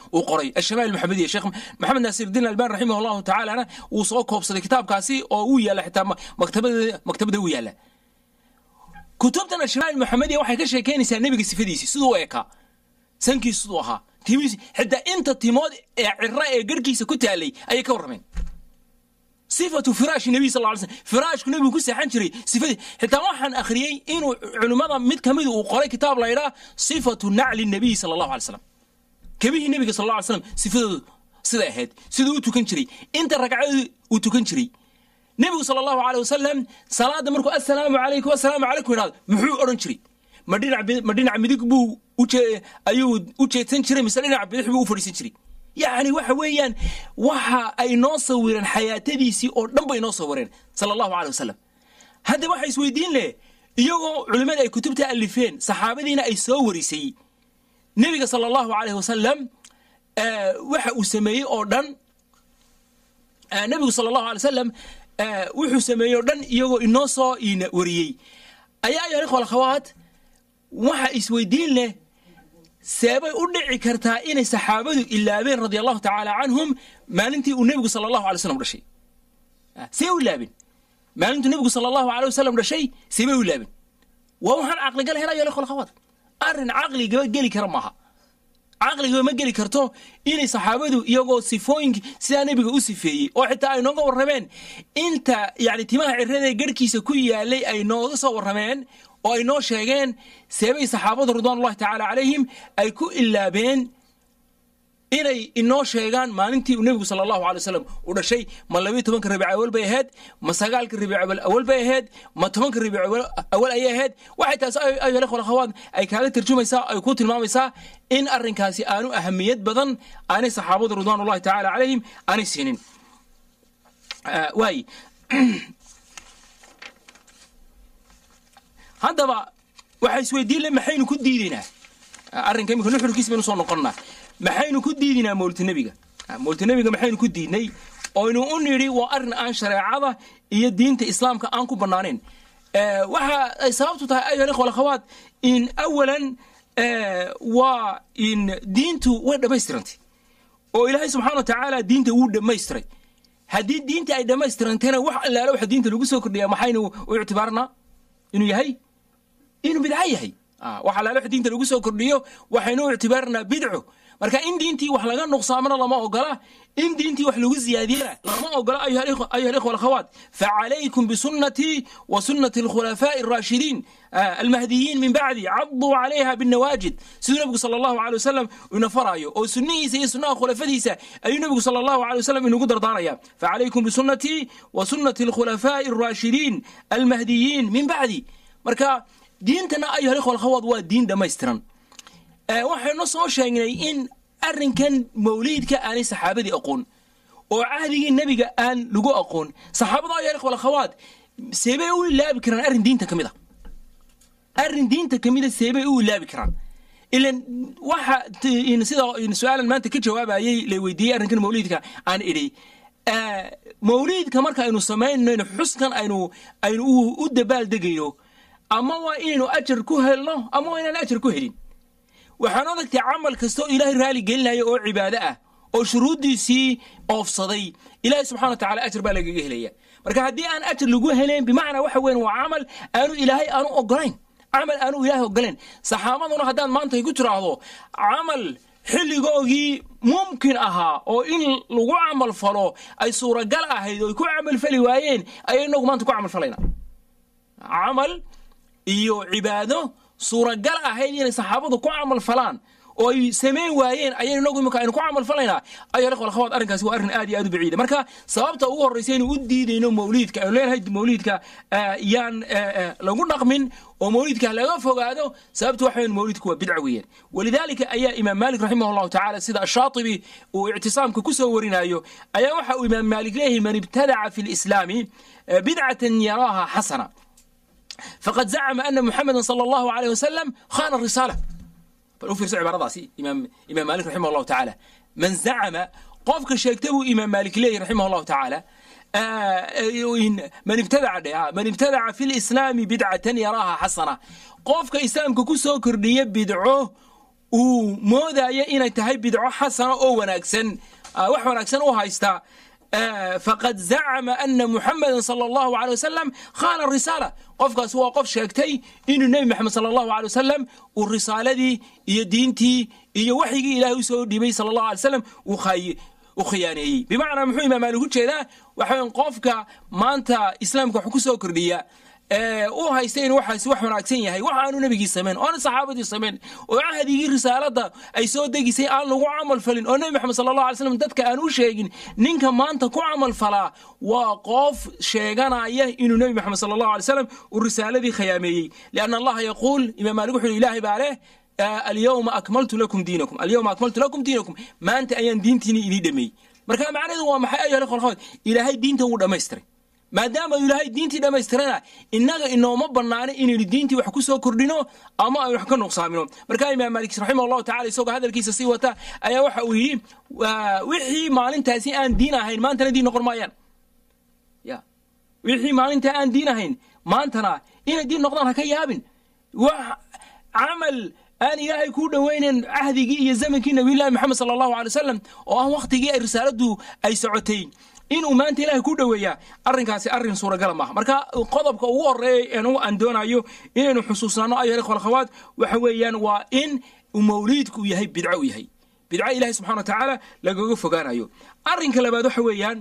uu qoray ashamaa'il maxamediya sheekh maxamed naasirudiin albani raximah allahu tacaalana wuu soo koobsaday kitaabkaasi oo uu yaalla xitaa maktabada maktabada uu yaalla kutubtan ashamaa'il maxamediya waxay ka sheekeynaysaa nebiga sifadiisi siduu u ekaa sankiis siduu ahaa timiisi xitaa inta timood ee cira ee garhkiisa ku taalay ayay ka warrameen sifatu firaashi nabiy sal ly slm firaashku nebigu ku seexan jiray sifadii xitaa waxaan akhriyey inuu culimmada mid ka mida uu qoray kitaab la ydhaa sifatu nacli nabiy sala allahu alay slam kebihii nebiga sal lla ly slam sifadoodu siday ahayd siduu u tukan jiray inta ragcadood uu tukan jiray nebigu sala allahu aleyh wasalam salaadda markuu assalaamu calaykum assalaamu calaykum idhahdo muxuu odhan jiray ma dhinac ma dhinac midig buu ayuu u jeedsan jiray mise dhinac bidix buu u fadhiisan jiray yacni waxa weeyaan waxa ay noo sawireen xayaatadiisii oo dhan bay noo sawireen sala allahu aley wasalam hadda waxa isweydiin leh iyagoo culimmada ay kutubta alifeen saxaabadiina ay soo warisay nebiga sala allahu aleyh wasalam waxa uu sameeyey oo dhan nebigu sala allahu alay wasalam wuxuu sameeyey oo dhan iyagoo inoo soo ina wariyey ayaa ayuha ikhwa alkhawaat waxa isweydiin leh seebay u dhici kartaa inay saxaabadu ilaabeen radia allahu tacaala canhum maalintii uu nebigu sala allahu alay slam dhashay see u ilaabeen maalintuu nebigu sala allahu alay wasalam dhashay seebay u ilaabeen waa waxaan caqligal helayo ikhwa alkhawaat arrin caqligaba geli kara maaha caqligaba ma geli karto inay saxaabadu iyagoo sifooyinki sidaa nebiga u sifeeyey oo xitaa ay nooga warrameen inta yani timaha cirada garhkiisa ku yaalay ay nooga soo warrameen oo ay noo sheegeen seebay saxaabadu ridwanullahi tacaala calayhim ay ku ilaabeen inay inoo sheegaan maalintii uu nebigu sala allahu alay wasalam u dhashay ma labiyo tobanka rabiic awal bay ahayd ma sagaalka rabiic awal bay ahayd ma tobanka rabiic awal ayay ahayd waxay taas ayuha ikhwa akhawaat ay kaaga tarjumaysaa ay ku tilmaamaysaa in arrinkaasi aanu ahamiyad badan aanay saxaabadu ridwanullahi tacaala calayhim aanay siinin waay haddaba waxaa isweydiin le maxaynu ku diidaynaa arrinka imika nuxurkiis baynu soo noqonnaa maxaynu ku diidinaa mawlita nebiga mawlita nebiga maxaynu ku diidnay oynu u nidhi waa arrin aan shareecada iyo diinta islaamka aan ku bannaanayn waxa ay sababtu tahay ayuha ikhwa alakhawaat in awalan waa in diintu way dhammaystirantay oo ilaahay subxana wa tacaala diinta wuu dhammaystiray haddii diinta ay dhammaystirantayna wax allaala waxa diinta lagu soo kordhiyaa maxaynu u ictibaarnaa inuu yahay inuu bidco yahay wax allaala wax diinta lagu soo kordhiyo waxaynu u ictibaarnaa bidco marka in diintii wax laga nuqsaamana lama ogola in diintii wax lagu ziyaadiyana lama ogola ayuha alikhwa alakhawaat facalaykum bisunnatii wa sunnati alkhulafaa'i alraashidiin almahdiyiin min bacdi caduu calayha binnawaajid siduu nebigu sala allahu alay wasalam ina faraayo oo sunnihiisa iyo sunnaha khulafadiisa ayuu nebigu sala allahu alay wasalam inugu dardaaraya facalaykum bisunnatii wa sunnati alkhulafaa'i alraashidiin almahdiyiin min bacdi marka diintana ayuha alikhwa alakhawaat waa diin dhammaystiran waxaynu soo sheegnay in arrinkan mawliidka aanay saxaabadii aqoon oo cahdigii nebiga aan lagu aqoon saxaabada ayaa ikhwal akhawaat seebay u ilaabi karaan arrin diinta ka mid a arrin diinta ka mida seebay u ilaabi karaan ilan waxa sida su-aalan maanta ka jawaabayay la weydiiyey arrinkan mawliidka aan idhi mawliidka marka aynu samaynayno xuskan aynu aynu u dabaaldegayno ama waa inaynu ajar ku helno ama waa inaan ajar ku helin waxaan odagtay camal kasta oo ilaahay raali gelinaya oo cibaado ah oo shuruuddiisii oofsaday ilaahay subxana wa tacala ajar baa lagaga helaya marka haddii aan ajar lagu helayn bimacnaa waxa weyan waa camal aanu ilaahay aanu ogolayn camal aanu ilaahay ogolayn saxaabaduna haddaad maanta ay ku tiraahdo camal xilligoogii mumkin ahaa oo in lagu camal falo ay suuragal ahayd oo ay ku camal fali waayeen ayay inagu maanta ku camal falayna camal iyo cibaado suuragal ahayd inay saxaabadu ku camal falaan oo ay samayn waayeen ayaynu inagu imika aynu ku camal falaynaa ayaa ikhwal akhawaat arrinkaasi waa arrin aad iyo aad u baciida marka sababta ugu horraysa aynu u diidayno mawliidka aynu leenahay mawliidka yaan lagu dhaqmin oo mawliidka laga fogaado sababta waxa weyn mawliidku waa bidca weeyaan walidaalika ayaa imaam maalik raximah allahu tacaala sida ashaatibi uu ictisaamka ku soo warinayo ayaa waxa uu imaam maalik leeyahay man ibtadaca fi lislaami bidcatan yaraaha xasana faqad zacma ana muxameda sala allahu alayh wasalam khana risaala bal u fiirso cibaaradaasi imaam imaam maalik raximah allahu tacaala man zacama qofka sheegta buu imaam maalik leeyahy raximah allahu tacaala man ibtadaca dhe man ibtadaca fi lislaami bidcatan yaraaha xasana qofka islaamka ku soo kordhiya bidco uu moodayo inay tahay bidco xasana oo wanaagsan wax wanaagsan u haysta faqad zacama ana muxameda sala allahu aley wasalam khana risaala qofkaas waa qof sheegtay inuu nebi maxamed sala allahu aley wasalam uu risaaladii iyo diintii iyo waxyigii ilahay u soo dhiibay sala allahu alay wasalam u khiyaaneeyey bimacnaa muxuu imaam maalik u jeedaa waxa qofka maanta islaamka wax ku soo kordhiya u haysta in waxaasi wax wanaagsan yahay wax aanu nebigii samayn oo aan saxaabadii samayn oo cahdigii risaalada ay soo degisay aan lagu camal falin oo nebi maxamed sala allah alay slam dadka aan u sheegin ninka maanta ku camal falaa waa qof sheeganaya inuu nebi maxamed sala allahu alay slam uu risaaladii khiyaameeyey lianna allaha yaquul imaam maalik wuxuu ilaahay baa leh alyawma akmaltu lakum diinakum alyawma akmaltu lakum diinakum maanta ayaan diintiini idii dhameeyey marka macnaheedu waa maxay ayuha ikhwal ilaahay diinta wuu dhammaystiray maadaama ilaahay diintii dhammaystirana innaga inooma bannaana inaynu diintii wax ku soo kordhino ama aynu wax ka nuqsaamino markaa imaam maalik raximah allahu tacala isagoo hadalkiisa sii wata ayaa waxa uu yidhi wixii maalintaasi aan diin ahayn maantana diin noqon maayaan ya wixii maalintaa aan diin ahayn maantana inay diin noqdaan ha ka yaabin wax camal aan ilaahay kuu dhoweynayn cahdigii iyo zamankii nabiyullahi maxamed sala allahu alay wasalam oo ah wakhtigii ay risaaladu ay socotay inuu maanta ilahay ku dhoweeyaa arrinkaasi arrin suuragala maaha marka qodobka ugu horeeya aan doonayo inaynu xusuusnaano ayuha ikhwa alkhawaat waxa weeyaan waa in mawliidku yahay bidco u yahay bidco ilahay subxana wa tacaala lagaga fogaanayo arrinka labaad waxa weeyaan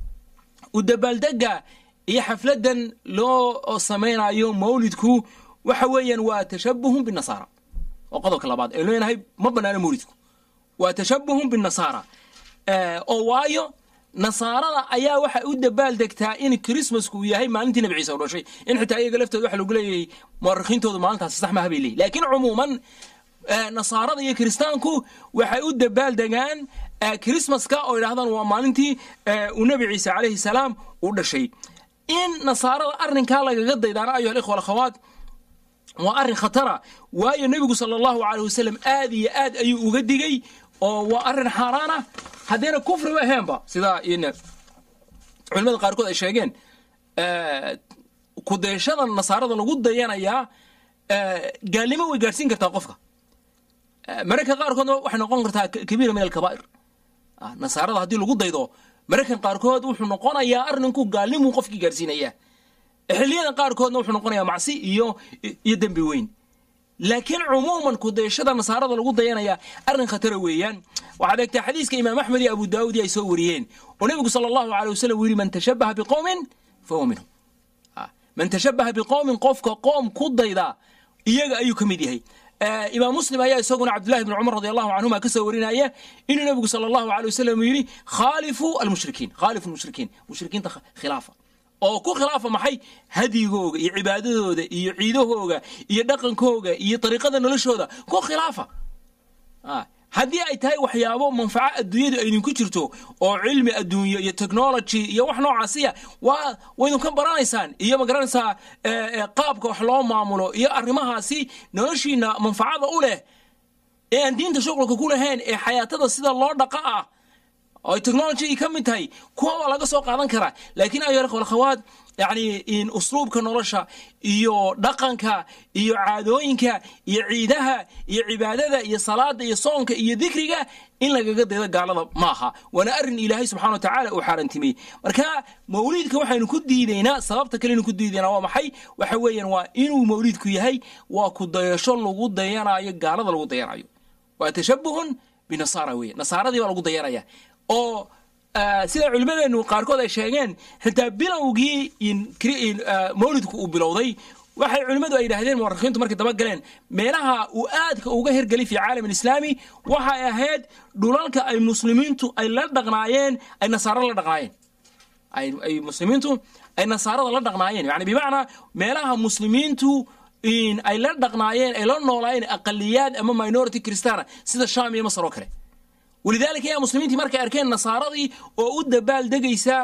u dabaaldega iyo xafladan loo samaynayo mawlidku waxa weeyaan waa tashabuhun binasaara oo qodobka labaad ee leenahay ma banaano mawlidku waa tashabuhun binasaara oo waayo nasaarada ayaa waxay u dabaal degtaa in chrismasku uu yahay maalintii nabi ciise u dhashay in xitaa iyaga laftooda waxa lagu leeyahay mu'arikhiintoodu maalintaasi sax maha bay leeyihin laakiin cumuuman nasaarada iyo kiristaanku waxay u dabaal degaan chrismaska oo yidhahdaan waa maalintii uu nebi ciise calayhi salaam u dhashay in nasaarada arrinkaa lagaga daydaana ayuha alikhwa alakhawaat waa arrin khatara waayo nebigu sala allahu aleyh wasalam aad iyo aad ayuu uga digey oo waa arrin xaaraana haddayna kufriba aheenba sidaa culimada qaarkood ay sheegeen kudeeshada nasaarada lagu dayanayaa gaalnimo way gaadhsiin kartaa qofka mararka qaarkoodna waxay noqon kartaa kabiira min alkabaa'ir nasaarada haddii lagu daydo mararkan qaarkood wuxuu noqonayaa arrinku gaalnimuu qofkii gaadhsiinaya xilliyada qaarkoodna wuxuu noqonayaa macsi iyo iyo dembi weyn laakiin cumuuman kudayashada nasaarada lagu dayanaya arrin khatara weeyaan waxaad eegtaa xadiiska imaam axmed iyo abu daawud ay soo wariyeen oo nebigu sala allahu aley wasalam uu yidhi man tashabaha biqowmin fahuwa minhum man tashabaha biqowmin qofka qoom ku dayda iyaga ayuu ka mid yahay imaam muslim ayaa isaguna cabdullahi bn cumar radi allahu canhuma ka soo warinaya inuu nebigu sala allahu aley wasalam uu yidhi khaalifu almushrikiin khaalifu lmushrikiin mushrikiinta khilaafa oo ku khilaafa maxay hadyigooga iyo cibaadadooda iyo ciidahooga iyo dhaqankooga iyo dariiqada noloshooda ku khilaafa haddii ay tahay waxyaabo manfaco adduunyadu aydinku jirto oo cilmi adduunyo iyo technology iyo wax noocaasiya waa waydinka baranaysaan iyo ma garanaysaa qaabka wax loo maamulo iyo arrimahaasi noloshiina manfacada u leh ee aan diinta shuqulka ku lahayn ee xayaatada sida loo dhaqa ah oo technology ka mid tahay kuwa waa laga soo qaadan karaa laakiin ayo akhawaad yani in usluubka nolosha iyo dhaqanka iyo caadooyinka iyo ciidaha iyo cibaadada iyo salaada iyo soonka iyo dikriga in lagaga daydo gaalada maaha waana arrin ilaahay subxana wa tacaala uu xaarantimiyey marka mawliidka waxaynu ku diidaynaa sababta kalenu ku diidaynaa waa maxay waxa weeyaan waa inuu mawliidku yahay waa ku dayasho lagu dayanayo gaalada lagu dayanayo waa tashabuhun binasaara weeye nasaaradii baa lagu dayanaya oo sida culimmadeenu qaarkood ay sheegeen xitaa bilowgii mawlidku uu bilowday waxay culimmadu ay yidhahdeen muwarikhiintu markay daba galeen meelaha uu aadka uga hergelay fi caalam alislaami waxay ahayd dhulalka ay muslimiintu ay la dhaqnaayeen ay nasaarada la dhaqnaayeen ay muslimiintu ay nasaarada la dhaqnaayeen yani bimacnaa meelaha muslimiintu ay la dhaqnaayeen ay la noolaayeen aqaliyaad ama minority christiana sida sham iyo masar oo kale walidaalika ayaa muslimiintii markay arkeen nasaaradii oo u dabaal degaysa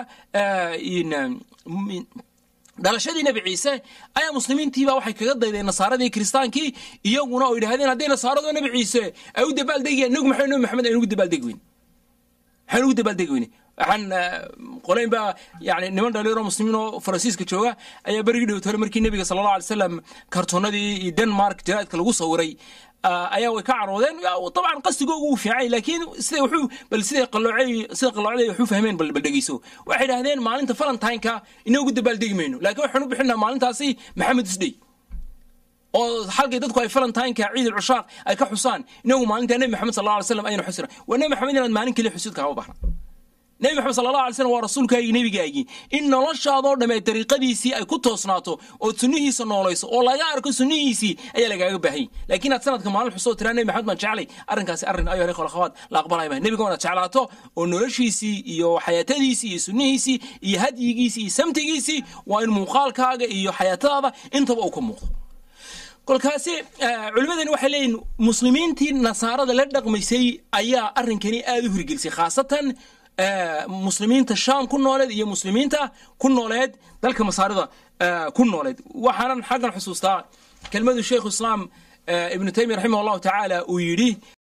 dhalashadii nebi ciise ayaa muslimiintiiba waxay kaga daydeen nasaaradii kiristaankii iyaguna oo yidhahdeen hadday nasaarado nebi ciise ay u dabaaldegayaan inagu maxay nebi maxamed aynu ugu dabaaldegi weyne maxaynu ugu dabaaldegi weyne waxaan qoleyn baa yani niman dhalinyaro muslimiin oo faransiiska jooga ayaa berigii dhowt hore markii nebiga sala allah alay slam kartoonadii iyo denmark jaraadka lagu sawiray ayaa way ka caroodeen dabcan qasdigoogu wuu fiicay laakiin sida wuxuu bal siday qalloocay sida qalloocday wuxuu fahmeen bal bal dhegeyso waxay idhahdeen maalinta valentine-ka inagu dabaaldegi mayno laakiin waxaan u bixinaa maalintaasi maxamed isdhey oo halkay dadku ay valentine-ka ciid alcushaaq ay ka xusaan inagu maalinta nebi maxamed sal alla alay slam aynu xusina waa nebi maxamed inaad maalin keliya xusidka hama bahna nebi maxamed sal allah alay slam waa rasuulkaagii nebigaagii in noloshaadoo dhammee dariiqadiisii ay ku toosnaato ood sunnihiisa noolayso oo laga arko sunnihiisii ayaa lagaaga baahayay laakiin aad sanadka maalin xusoo tiraa nebi maxamed baan jeclay arrinkaasi arrin ayo hore kholakhawaad la aqbalaya mahay nebiga inaad jeclaato oo noloshiisii iyo xayaatadiisii iyo sunnihiisii iyo hadyigiisii iyo samtigiisii waa in muuqaalkaaga iyo xayaatadaada intaba uu ka muuqdo kolkaasi culimmadani waxay leeyihin muslimiintii nasaarada la dhaqmaysay ayaa arrinkani aada u hirgelisay khaasatan muslimiinta shaam ku nooleed iyo muslimiinta ku nooleed dalka masaarida ku nooleed waxaanan xaggan xusuustaa kelmadu sheikhu islaam ibnu taymiya raximah allahu tacaala uu yidhi